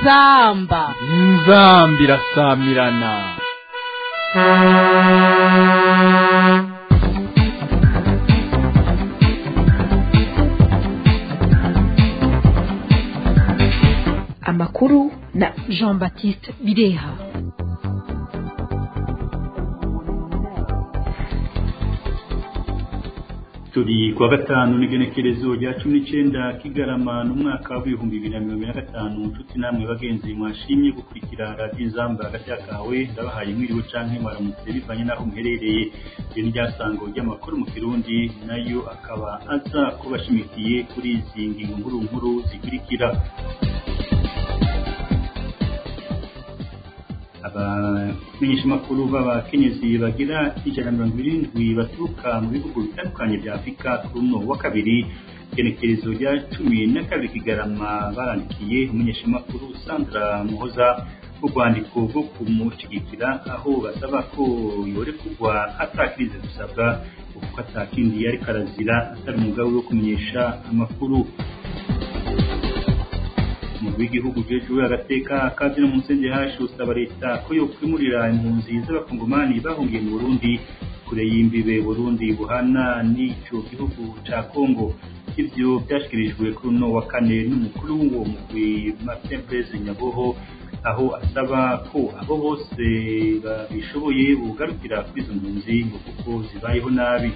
inzamba inzamba irasamirana amakuru na jean baptiste bireha turi kuwa gatanu n'igenekerezo rya cumi n'icyenda kigarama n'umwaka w'ibihumbi bibiri na mirongo ine na gatanu nshuti namwe bagenzi mwashimye gukurikira radiyo inzamba hagati kawe ndabahaye mwiriwe canke mwaramutse bivanye n'aho muherereye iyo ni ryasango ry'amakuru mu kirundi nayo akaba aza kubashimikiye kuri izi ngingo nkuru nkuru zikurikira abamenyeshamakuru b'abakenyezi bagira ijana na mirongo irindwi baturuka mu bihugu bitandukanye bya afurika kuri uno wa kabiri igenekerezo rya cumi na kabiri kigarama barandikiye umumenyeshamakuru sandra muhoza urwandiko rwo kumushyigikira aho basaba ko yorekurwa atakirize gusabwa kuko atakindi yari karazira atari umugabo wo kumenyesha amakuru umukuru w'igihugu jejuwe agateka kazi no musenge hashi usaba leta ko yokwimurira impunzi z'abakongomani bahungiye mu burundi kure y'imbibe burundi buhana n'ico gihugu ca kongo ivyo vyashikirijwe kuri uno wa kane n'umukuru w'uwo mugwi martin blaise nyaboho aho asaba ko abo bose babishoboye bugarukira kuri izo mpunzi ngo kuko zibayeho nabi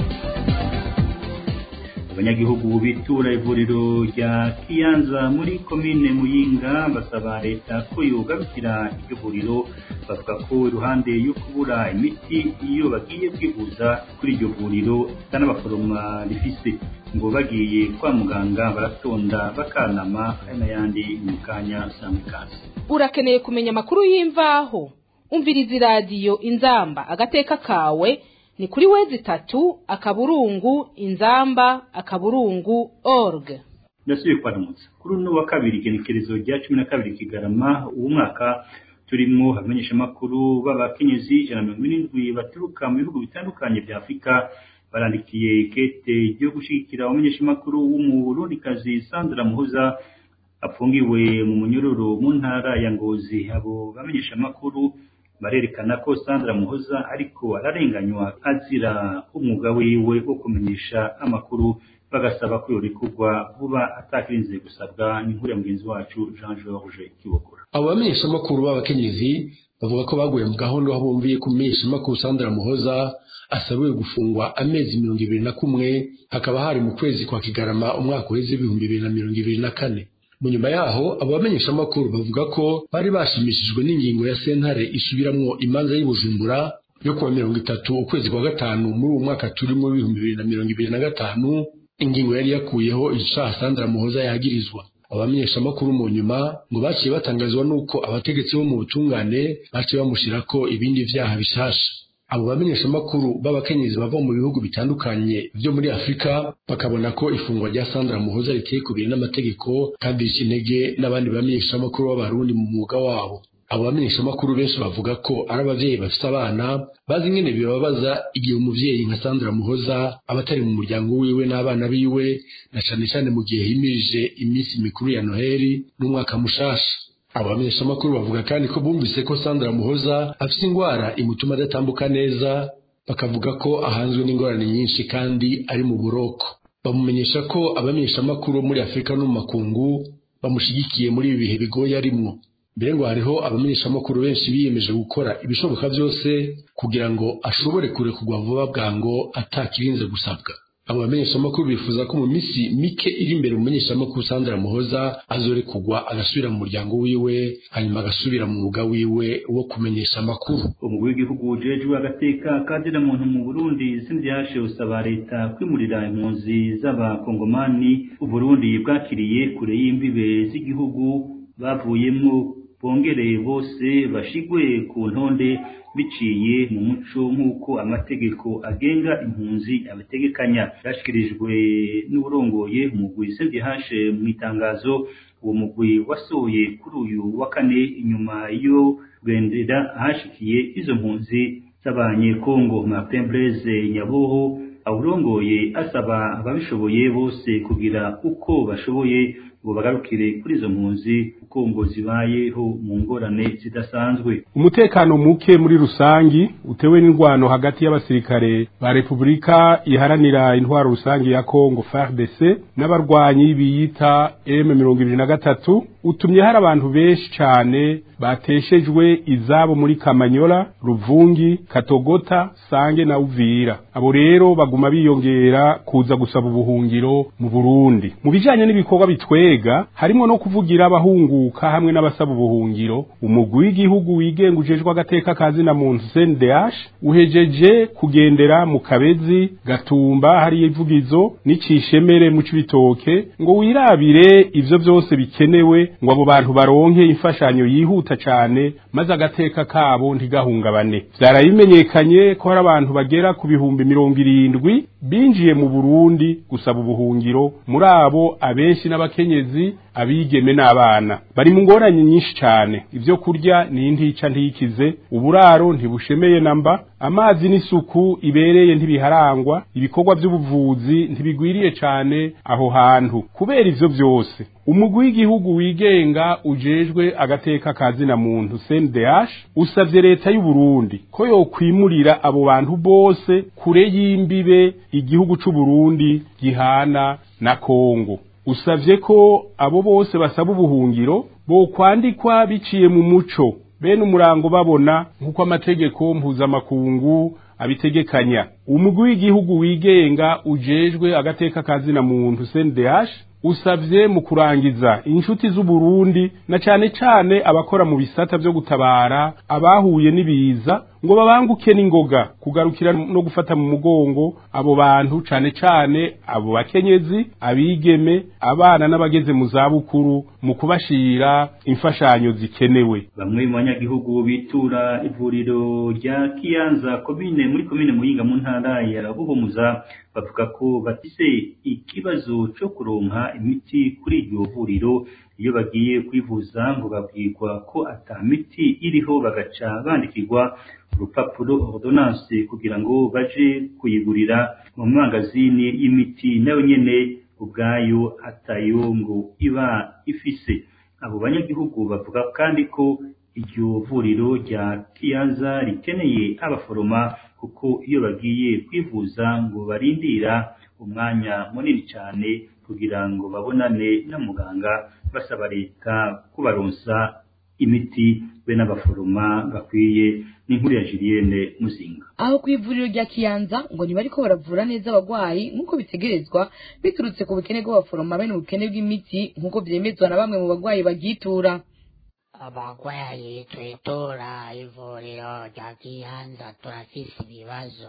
abanyagihugu bitura ivuriro rya kiyanza muri komine muyinga basaba leta ko yogarukira iryo vuriro bavuga ko iruhande yo kubura imiti iyo bagiye kwivuza kuri iryo vuriro n'abaforoma rifise ngo bagiye kwa muganga baratonda bakanama hari n'ayandi mu kanya samikazi urakeneye kumenya amakuru y'imvaho umviriza iradiyo inzamba agateka kawe ni kuri wezi itatu akaburungu inzamba akaburungu org ndasubiye kwaramutsa kuri uno wa kabiri igenekerezo rya cumi na kabiri kigarama uwo mwaka turimo abamenyeshamakuru b'abakenyezi ijana na mirongo irindwi baturuka mu bihugu bitandukanye bya afurika barandikiye kete ryo gushyigikira abamenyeshamakuru w'umurundikazi sandra muhoza apfungiwe mu munyururu mu ntara ya ngozi abo bamenyeshamakuru barerekana ko Sandra Muhoza ariko ararenganywa azira umwuga wiwe wo kumenyesha amakuru bagasaba ko yorekurwa vuba atakirinze gusabwa n'inkuru ya mugenzi wacu Jean George Kibogora abo bamenyeshamakuru b'abakenyezi bavuga ko baguye mu gahunda aho bumviye ko umumenyeshamakuru Sandra Muhoza asabiwe gufungwa amezi mirongo ibiri na kumwe hakaba hari mu kwezi kwa Kigarama umwaka uheze ibihumbi bibiri na mirongo ibiri na kane mu nyuma yaho abo bamenyeshamakuru bavuga ko bari bashimishijwe n'ingingo ya sentare isubiramwo imanza y'ubujumbura yo kuwa mirongo itatu ukwezi kwa gatanu muri uwo mwaka turimo w'ibihumbi bibiri na mirongo ibiri na gatanu ingingo yari yakuyeho icaha Sandra Muhoza yagirizwa abamenyeshamakuru mu nyuma ngo baciye batangazwa n'uko abategetsi bo mu butungane baciye bamushirako ibindi vyaha bishasha abo bamenyeshamakuru b'abakenyezi bava mu bihugu bitandukanye vyo muri afurika bakabona ko ifungwa rya sandra muhoza riteye kubiri n'amategeko kandi rica intege n'abandi bamenyeshamakuru b'abarundi mu mwuga wabo abo bamenyeshamakuru benshi bavuga ko ari abavyeyi bafise abana bazi ingene bibabaza igihe umuvyeyi nka sandra muhoza aba atari mu muryango wiwe n'abana biwe na cane cane mu gihe himirije iminsi mikuru ya noheli n'umwaka mushasha abo bamenyeshamakuru bavuga kandi ko bumvise ko Sandra Muhoza afite ingwara imutuma adatambuka neza bakavuga ko ahanzwe n'ingorane nyinshi kandi ari mu buroko bamumenyesha ko abamenyeshamakuru muri Afurika no mu makungu bamushigikiye muri ibi bihe bigoye arimwo mbere ngo hariho abamenyeshamakuru benshi biyemeje gukora ibishoboka byose kugira ngo ashobore kurekurwa vuba bwango atakirinze gusabwa abo bamenyeshamakuru bifuza ko mu minsi mike iri imbere umumenyeshamakuru Sandra Muhoza azorekurwa agasubira mu muryango wiwe hanyuma agasubira mu mwuga wiwe wo kumenyesha amakuru umugwi w'igihugu jejwe agateka kadira muntu mu Burundi sindyashe usaba leta kwimurira impunzi z'abakongomani uburundi bwakiriye kure y'imbibe z'igihugu bavuyemo bongere bose bashigwe ku ntonde biciye mu muco nk'uko amategeko agenga impunzi abategekanya byashyikirijwe n'uburongoye umugwi hashe mu itangazo uwo mugwi wasohoye kuri uyu wa kane inyuma yo rwendera ahashikiye izo mpunzi z'abanyekongo martin blaise nyaboho awurongoye asaba ababishoboye bose kugira uko bashoboye ngo bagarukire kuri izo mpunzi kuko ngo zibayeho mu ngorane zidasanzwe umutekano muke muri rusangi utewe n'indwano hagati y'abasirikare ba Repubulika iharanira intwaro rusangi ya Kongo FARDC n'abarwanyi biyita M23 utumye hari abantu benshi cyane bateshejwe izabo muri Kamanyola, Ruvungi, Katogota, Sange na Uvira. Abo rero baguma biyongera kuza gusaba ubuhungiro mu Burundi. Mu bijanye n'ibikorwa bitwega harimo no kuvugira abahunguka hamwe n'abasaba ubuhungiro, umugwi w'igihugu wigenga ujejwe agateka kazi na muntu CNDH uhejeje kugendera mu Kabezi, Gatumba hari ivugizo n'icishemere mu cibitoke ngo wirabire ivyo byose bikenewe ngo abo bantu baronke imfashanyo yihuta cyane maze agateka kabo ntigahungabane byarabimenyekanye ko hari abantu bagera ku bihumbi mirongo irindwi binjiye mu Burundi gusaba ubuhungiro muri abo abenshi n'abakenyezi abigeme n'abana bari mu ngorane nyinshi cyane ibyo kurya ni intica ntikize uburaro ntibushemeye namba amazi n'isuku ibereye ntibiharangwa ibikorwa by'ubuvuzi ntibigwiriye cyane aho hantu kubera ivyo byose umugwi w'igihugu wigenga ujejwe agateka kazina muntu CNDH usavye leta y'u Burundi ko yokwimurira abo bantu bose kure y'imbibe igihugu c'u Burundi gihana na Kongo usavye ko abo bose basaba ubuhungiro bo kwandikwa biciye mu muco bene umurango babona nk'uko amategeko mpuzamakungu abitegekanya umugwi w'igihugu wigenga ujejwe agateka kazina muntu CNDH usavye mu kurangiza inshuti z'u Burundi na cane cane abakora mu bisata byo gutabara abahuye n'ibiza ngo babanguke n'ingoga kugarukira no gufata mu mugongo abo bantu cane cane abo bakenyezi abigeme abana n'abageze mu zabukuru mu kubashira imfashanyo zikenewe bamwe mu banyagihugu bitura ivuriro rya Kiyanza komine muri komine Muyinga mu ntara ya Buhumuza bavuga ko bafise ikibazo cyo kuronka imiti kuri iryo vuriro iyo bagiye kwivuza ngo babwirwa ko ata miti iriho bagaca bandikirwa urupapuro ordonnance kugira ngo baje kuyigurira mu mangazini y'imiti nayo nyene ubwayo atayo ngo iba ifise abo banyagihugu bavuga kandi ko iryo vuriro rya Kiyanza rikeneye abaforoma kuko iyo bagiye kwivuza ngo barindira umwanya munini cyane kugira ngo babonane na muganga basaba leta kubaronsa imiti be n'abaforoma bakwiye n'inkuru ya Julienne Muzinga aho ku ivuriro rya Kiyanza ngo ntibariko baravura neza abagwayi nk'uko bitegerezwa biturutse ku bukene bw'abaforoma bene ubukene bw'imiti nk'uko vyemezwa na bamwe mu bagwayi bagitura abagwayi twitura ivuriro rya Kiyanza turafise ibibazo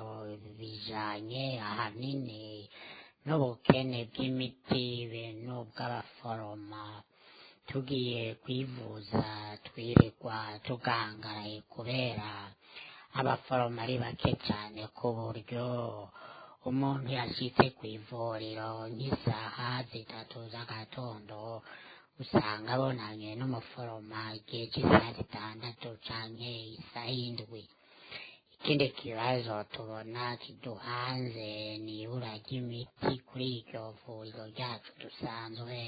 bijanye ahanini n'ubukene bw'imiti be n'ubw'abaforoma tugiye kwivuza twirirwa tugangaraye kubera abaforoma ari bake cyane ku buryo umuntu yashitse ku ivuriro nk'isaha zitatu z'agatondo usanga abonanye n'umuforoma igihe cy'isaha zitandatu canke isaha indwi ikindi kibazo tubona kiduhanze ni ibura ry'imiti kuri iryo vuriro ryacu dusanzwe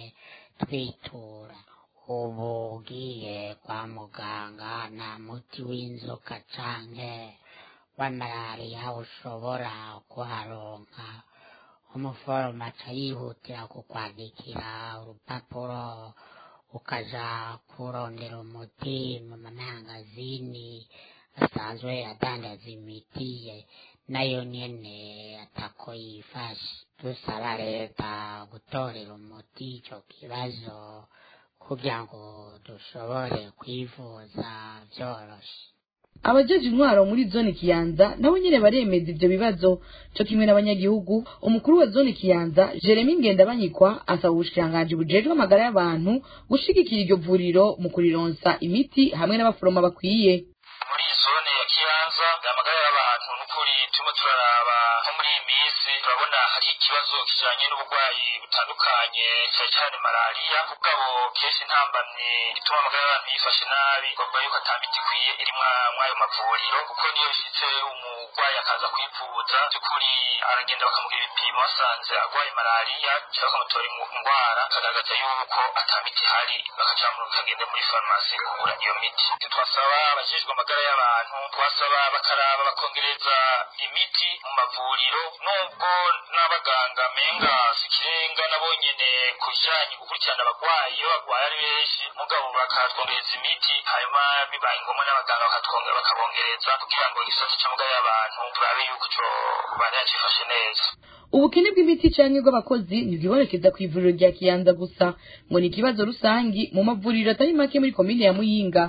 twitura ubu ugiye kwa muganga nta muti w'inzoka canke wa malariya ushobora kuharonka umuforoma aca yihutira kukwandikira urupapuro ukaja kurondera umuti mu mamangazini asanzwe adandaza imiti nayo nyene atako yifashe dusaba leta gutorera umuti ico kibazo kugira ngo dushobore kwivuza vyoroshe abajeje intwaro muri zone kiyanza nabo nyene baremeza ivyo bibazo co kimwe n'abanyagihugu umukuru wa zone kiyanza jeremy ngendabanyikwa asaba ubushikiranganji bujejwe amagara y'abantu gushigikira iryo vuriro mu kurironsa imiti hamwe n'abaforoma bakwiye muri iyi zone ya kiyanza amagara y'abantu n'ukuri turimo turaraba nko muri iyi minsi turabona hari ikibazo kijanye n'uburwayi butandukanye cyane cyane malariya kugabo kenshi ntambamye ituma amagara y'abantu yifashe nabi bavuga yuko ata miti ikwiye iri mwayo mavuriro kuko niyo bishitse umurwayi akaza kwivuza by'ukuri aragenda bakamugira ibipimo basanze arwaye malariya cyangwa bakamutora indwara akagaragaza yuko ata miti ihari bakaca bamurika agende muri farumasi kugura iyo miti twasaba abajejwe amagara y'abantu twasaba bakaraba bakongereza imiti mu mavuriro nubwo n'abaganga menga sikirenga nabo nyene ku bijanye gukurikirana abagwayi iyo bagwaye ari benshi mugabo bakatwongereza imiti hanyuma bibaye ngombwa n'abaganga bakatwongera bakabongereza kugira ngo igisata c'amagara y'abantu turabe yuko ico bandanya cifashe neza ubukene bw'imiti canke bw'abakozi ntibwibonekeza ku ivuriro rya kiyanza gusa ngo ni ikibazo rusangi mu mavuriro atari make muri komine ya muyinga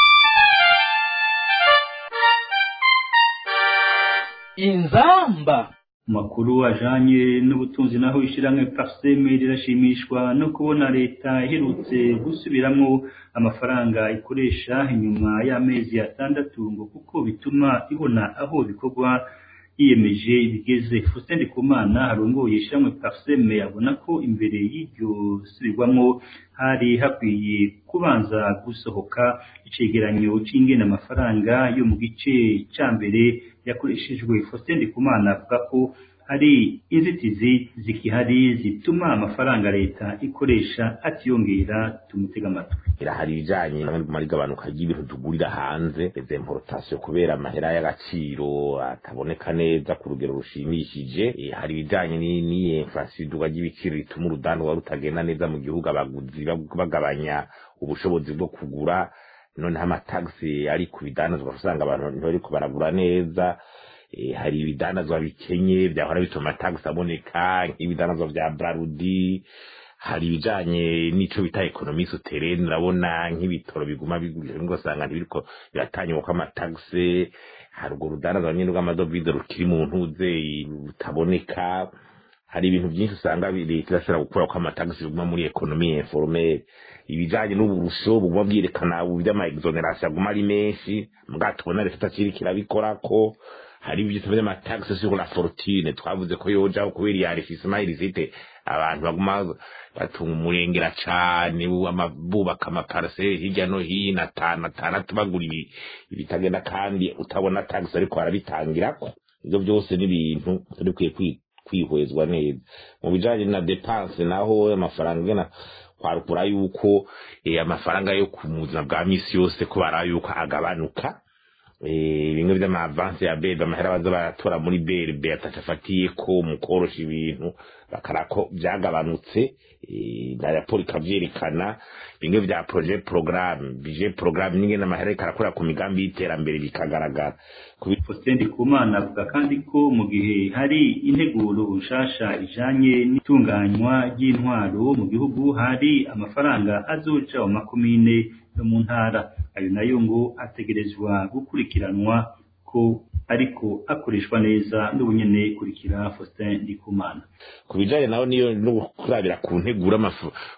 inzamba makuru ajanye n'ubutunzi naho ishiramwe parseme rirashimishwa no kubona leta iherutse gusubiramwo amafaranga ikoresha inyuma y'amezi atandatu ngo kuko bituma ibona aho bikorwa yiyemeje bigeze Faustin Ndikumana arongoye ishiramwe parseme abona ko imbere y'iryo subirwamwo hari hakwiye kubanza gusohoka icegeranyo c'ingene amafaranga yo mu gice ca mbere yakoreshejwe Faustin Ndikumana avuga ko hari inzitizi zikihari zituma amafaranga leta ikoresha atiyongera tumutega amatwi hari ibijanye n'amari gabanuka ry'ibintu tugurira hanze les importations kubera amahera y'agaciro ataboneka neza ku rugero rushimishije e, hari ibijanye n'iyi inflation iduga ry'ibiciro rituma urudandwa rutagenda neza mu gihugu abaguzi bagabanya ubushobozi bwo kugura noneho amatagisi ari ku bidandazwa usanga abantu ntibariko baragura neza hari ibidandazwa bikenye byahora bituma tagisi aboneka nk'ibidandazwa vya brarudi hari ibijanye n'ico bita ekonomi souterraine urabona nk'ibitoro biguma bigurisha ugasanga ntibiriko biratanywa ko amatagisi hari urwo rudandazwa nyene rw'amadovize rukiri mu ntuze rutaboneka hari ibintu byinshi usanga leta irashobora gukura ko amatagisi biguma muri ekonomi informelle ibijanye n'uburusho buguma bwerekana uburyo exoneration aguma ari menshi mbwa tubona leta itakiri kirabikorako hari ibyo tuvuze amatagisi sur la fortune twavuze ko yojaho kubera iya refisima irisite abantu baguma batunga umurengera cane bubaka amaparasere hirya no hino atanu atandatu bagura ibitagenda kandi utabona tagisi ariko arabitangirako ivyo byose n'ibintu turi kwihwezwa neza mu bijanye na depanse naho amafaranga ngena kwarukura yuko amafaranga yo ku buzima bwa misi yose ko bara yuko agabanuka bimwe vy'amavansi ya bebe amahera baza baratora muri berbe atacafatiye ko mu korosha ibintu bakarako vyagabanutse na raporo ikavyerekana bimwe vya projet programme bije programme n'ingene amahera ikarakora ku migambi y'iterambere bikagaragara Faustin Ndikumana avuga kandi ko mu gihe hari integuro nshasha ijanye n'itunganywa ry'intwaro mu gihugu hari amafaranga azoca mu makomine yo mu ntara ayo nayo ngo ategerezwa gukurikiranwa ko ariko akoreshwa neza n'ubunyene kurikira Faustin Ndikumana ku bijanye naho niyo no kurabira ku ntegura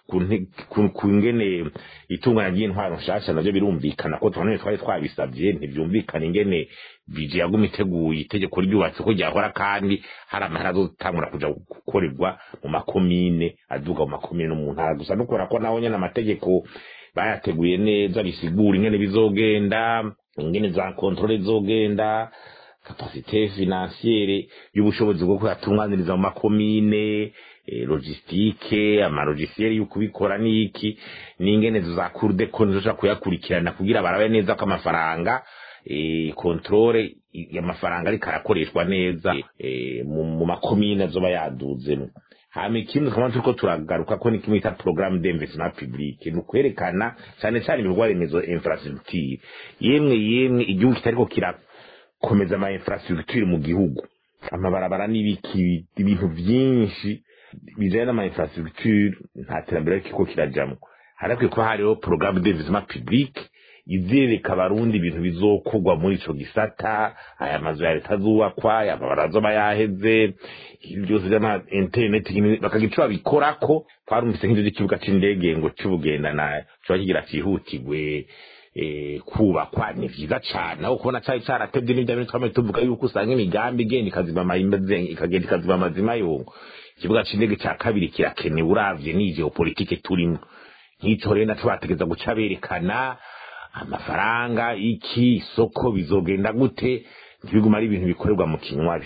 ku ngene itunganya ry'intwaro nshasha navyo birumvikana ko tubona twari twabisavye ntivyumvikana ingene bije yaguma iteguye itegeko ryubatse ko ryahora kandi hari amahera azotangura kuja gukorerwa mu makomine aduga mu makomine no mu ntara gusa no kubera ko naho nyene amategeko bayateguye neza bisigura ingene bizogenda ingene za kontrole zogenda kapasite financiere y'ubushobozi bwo kuyatunganiriza mu makomine e, logistike amalogisiere y'ukubikora niki n'ingene za cour de compte zoja kuyakurikirana kugira barabe neza ko amafaranga e, kontrole y'amafaranga ariko arakoreshwa neza e, mu makomine azoba yaduzemo hama ikindi tukaba turiko turagaruka ko ni kimwe bita programme d'investissement public ni ukwerekana cyane cyane ibikorwa remezo infrastructure yemwe yemwe igihugu kitariko kirakomeza ama infrastructure mu gihugu amabarabara n'ibiki ibintu byinshi bijanye n'ama infrastructure nta terambere kiko kirajamwo harakwiye kuba hariho programme d'investissement public izereka abarundi ibintu bizokorwa muri ico gisata aya mazu ya leta azubakwa aya mabara azoba yaheze ibi byose vy'ama internet bakagira ico babikorako twarumvise nk'ivyo vy'ikibuga c'indege ngo c'ubugendana coba kigira cihutirwe kubakwa ni vyiza cane aho kubona cari caratevye n'ivya bintu twamaze tuvuga yuko usanga imigambi igenda ikazima ikagenda ikazima amazima yongo ikibuga c'indege ca kabiri kirakenewe uravye n'iyi geopolitike turimwo nk'ico rero naco bategeza guca berekana amafaranga iki isoko bizogenda gute ntibigume ari ibintu bikorerwa mu kinywabi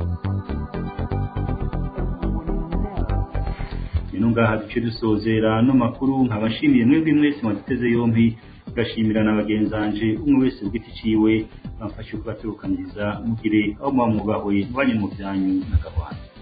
ino ngaha duce dusozera no makuru nkabashimiye mwebwe mwese mwaduteze yompi tugashimira na bagenzanje umwe wese ku giti ciwe bamfashe kubaturukanyiriza mugire aho muba mwubahwe mubanye mu byanyu na gahwana